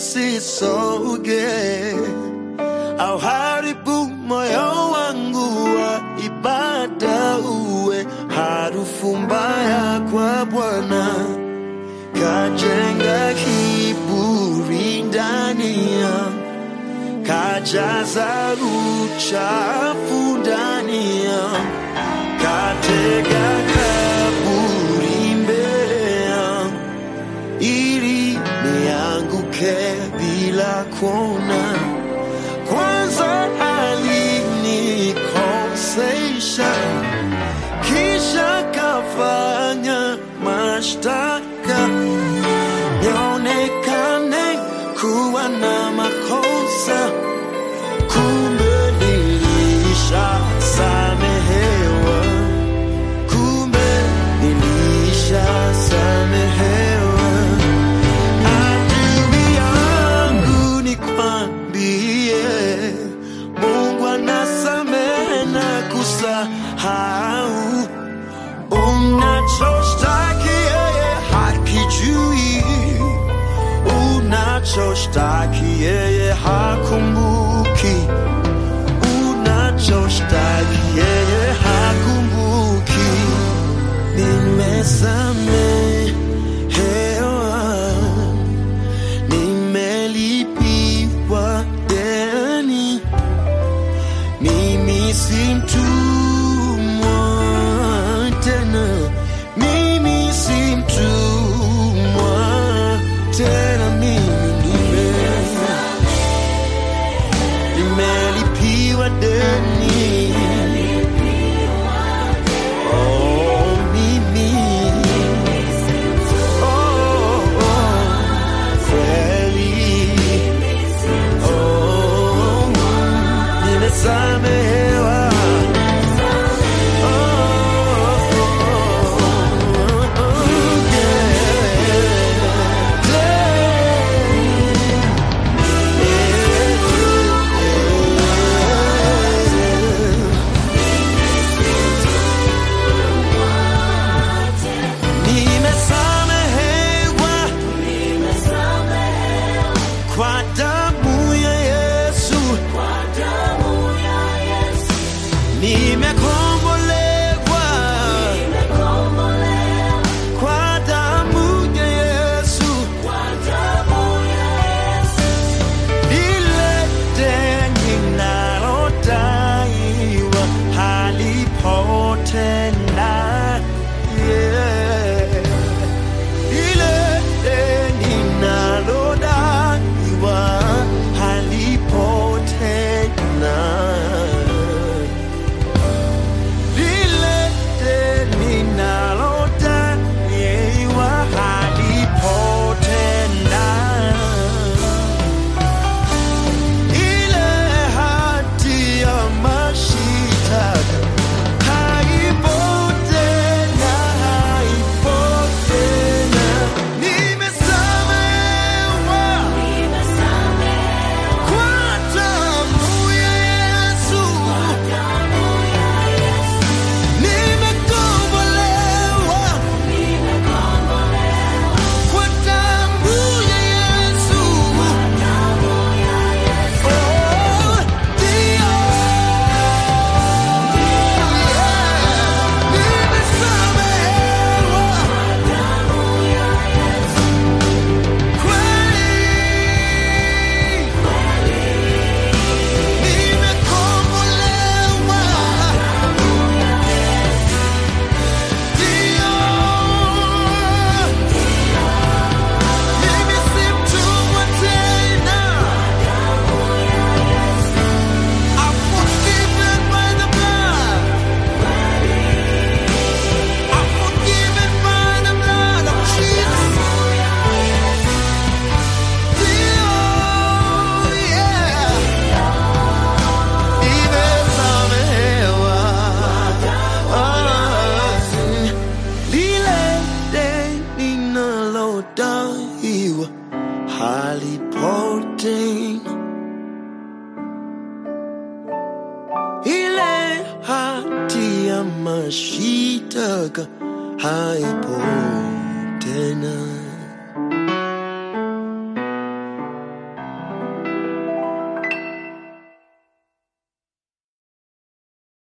isisoge au haribu moyo wangu wa ibada uwe harufu mbaya kwa Bwana, kajenga kiburi ndani yangu kajaza uchafu ndani yangu, katega kaburi mbele yangu, ili nianguke bila kuona. Kwanza alinikosesha, kisha kafanya mashtaka nionekane kuwa na makosa, kumbe nilishasamehewa, kumbe nilishasamehewa. Adui yangu nikwambie, Mungu anasamehe na kusahau unachoshtaki yeye hakijui unachoshtaki yeye hakumbuki, unachoshtaki yeye hakumbuki. Nimesamehewa, nimelipiwa deni, mimi si mtumwa tena, mimi si mtumwa tena, mimi nime nimelipiwa deni. Oh, mimi. Oh, oh, kweli. Oh, nimesamehewa. Oh, oh, oh, yeah. Nimesamehewa kwa damu ya Yesu, nimekombolewa kwa damu ya Yesu, ile deni nalodaiwa halipotenda yeah. Ile deni nalodaiwa halipotenda lile deni nalodaiwa halipotenda ile hati ya mashitaka haipo tena, haipo tena. Nimesamehewa kwa damu ya Yesu, nimekombolewa kwa damu ya Yesu. Oh, ndio. I'm forgiven by the blood. I'm forgiven by the blood of Jesus. Oh, yeah. Nimesamehewa. Ah, lile deni ninalodaiwa halipotenda. ile hati ya mashitaka haipo tena.